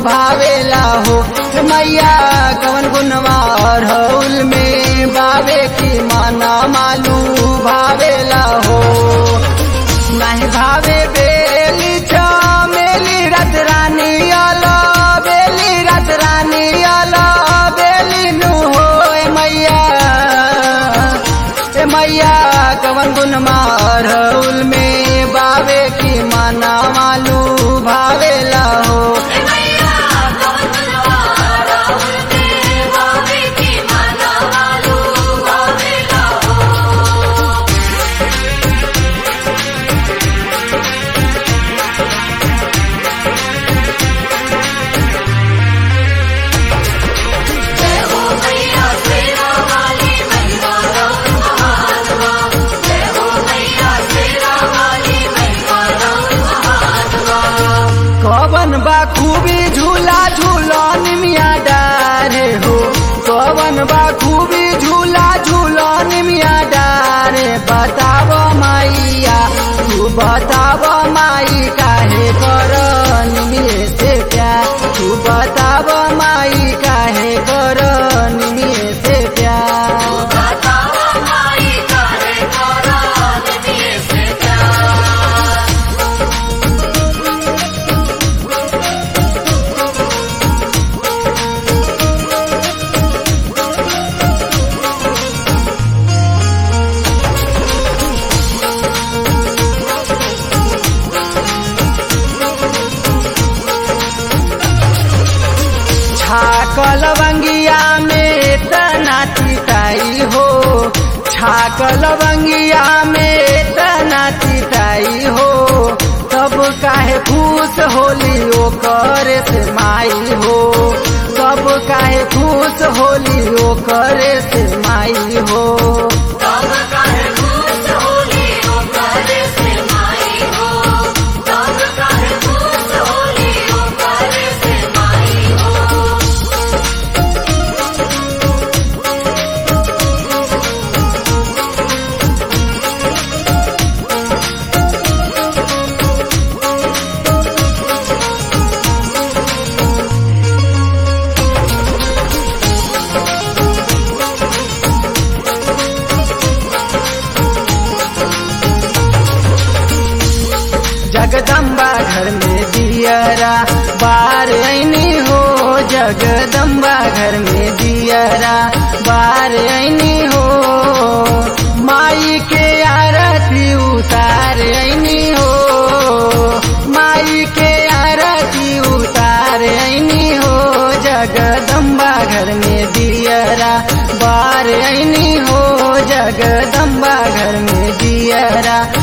भावेला हो मैया कवन गुनवा अरहुल में बावे की माना मालू भावेला हो नहीं भावे बेली चमेली रत रानी अला बेली रत रानी अला बेली नु हो ए मैया ए मैया कवन गुन मारहुल में बावे की माना मालू भावेला हो कवन बा खूबी झूला झूलन मिया डारे हो कवन बा खूबी झूला झूलन मिया डारे बताव मैया तू बताव माई काहे कर निमिये से प्यार तू बताव माई काहे कर निमिये से प्यार छाकल बंगिया में तना चिताई हो छाकल बंगिया में तना चिताई हो तब काहे खुश होली ओ करे से माई हो तब काहे खुश होली ओ करे से माई हो जगदम्बा घर में दियरा बार ऐनी हो जगदम्बा घर में दियरा बार ऐनी हो माई के आरती उतार ऐनी हो माई के आरती उतार ऐनी हो जगदम्बा घर में दियरा बार ऐनी हो जगदम्बा घर में दियरा